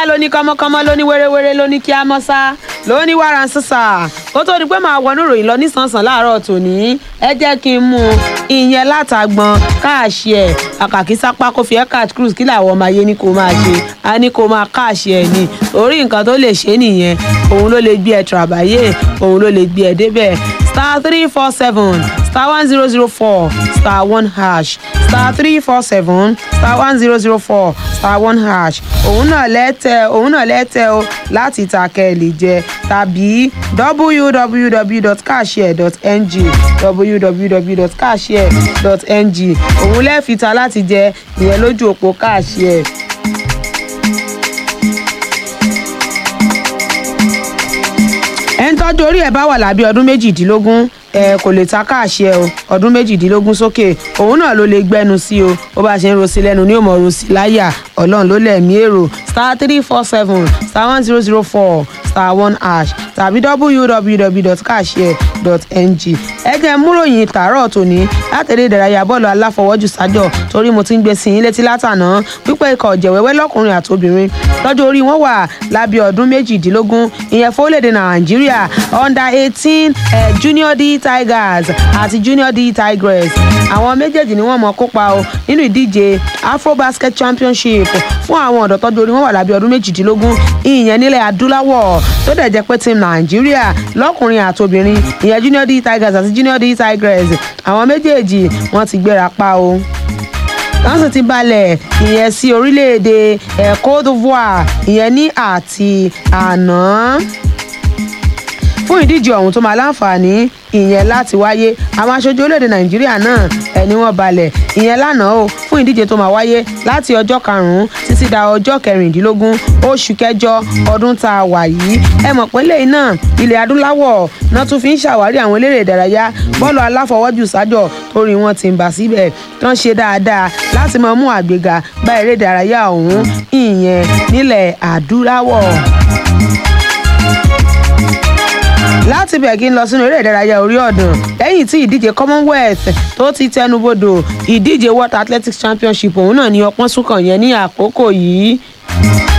lóní kọ́mọ́kọ́mọ́ lóní wéréwéré lóní kí á mọ́ sá lóní wàrà ń sísà kó tó di pé màá wọnú ìròyìn lọ nísànsán láàárọ̀ tòní ẹ jẹ́ kí n mú un ìyẹn látàgbọn káàṣì ẹ̀ àkàkí sápá kó fi ẹ́kàt cruise kí làwọn ọmọ ayé ní kó máa ṣe á ní kó máa káàṣì ẹ̀ ní orí nǹkan tó lè ṣe nìyẹn òun ló lè gbé ẹ tìràbáyé òun ló lè gbé ẹ débẹ̀ star three four seven star one zero zero four star one hash star three four seven star one zero zero four star one hash òun náà lẹ́tẹ̀ òun náà lẹ́tẹ̀ o láti ta kẹ́ẹ̀lì jẹ tàbí www.cashare.ng www.cashare.ng òun lẹ́ẹ̀fìta láti jẹ ìyẹn lójú òpó Cashare. ẹni tọ́jú orí ẹ̀ bá wà lábẹ́ ọdún méjìdínlógún ẹ kò lè ta káàṣì ẹ o ọdún méjìdínlógún sókè òun náà ló lè gbẹnu sí o bó bá ṣe ń rosi lẹ́nu ní òmò rosi láyà ọlọ́run ló lẹ̀mí èrò star three four seven star one zero zero four star one hash tàbí www.cashare.ng ẹ jẹ́ múròyìn tààrọ̀ tòní látẹ̀lé ìdárayá bọ́ọ̀lù aláfọwọ́jù sájọ torí mo ti ń gbé sí yín létí látàná wípé ikọ̀ ọ̀jẹ̀wẹ́wẹ́ lọ́kùnrin àti obìnrin lọ́jọ́ orí wọn wà lábẹ́ ọdún méjìdínlógún ìyẹn fórílẹ̀-èdè nàìjíríà under eighteen eh, junior d tigers àti junior d tigress àwọn méjèèjì ni wọ́n mọ̀ kópa o nínú ìdíje afrobasket championship fún àwọn ọ̀dọ́ tọ́jú orí wọn wà lábẹ́ ọdún méjìdínlógún ìyẹn nílẹ̀ adúláwọ̀ tó dẹ̀ jẹ́ pé team nàìjíríà lọ́kùnrin àti obìnrin ìyẹn junior d tigers àti junior d tigress àwọn méjèèjì wọ́n ti gbéra pa o wọ́n sì ti balẹ̀ ìyẹn sí orílẹ̀-èdè eh, Côte d'Ivoire ìyẹn ní àti àná fún ìdíje ọ̀hún tó máa láǹfààní ìyẹn láti wáyé àwọn aṣojú orílẹ̀-èdè nàìjíríà náà ẹni wọ́n balẹ̀ ìyẹn lánàá o fún ìdíje tó máa wáyé láti ọjọ́ karùn-ún títí da ọjọ́ kẹrìndínlógún oṣù kẹjọ ọdún tá a wà yìí ẹ mọ̀ pé lẹ́yìn náà ilẹ̀ adúláwọ̀ náà tún fi ń ṣàwárí àwọn eléré ìdárayá bọ́ọ̀lù aláfọwọ́jù sájọ torí wọn ti ń bà síbẹ̀ tán ṣe dáadáa láti máa mú àgbéga bá eré ìdárayá ọ̀hún ìyẹn nílẹ̀ adúláwọ̀ láti bẹ̀ kí n lọ sínú eré ìdárayá orí ọ̀dàn lẹ́yìn tí ìdíje commonwealth tó ti tẹnubodò ìdíje world athletics championship òun náà ní ọpọ́n súnkàn yẹn ní àkókò yìí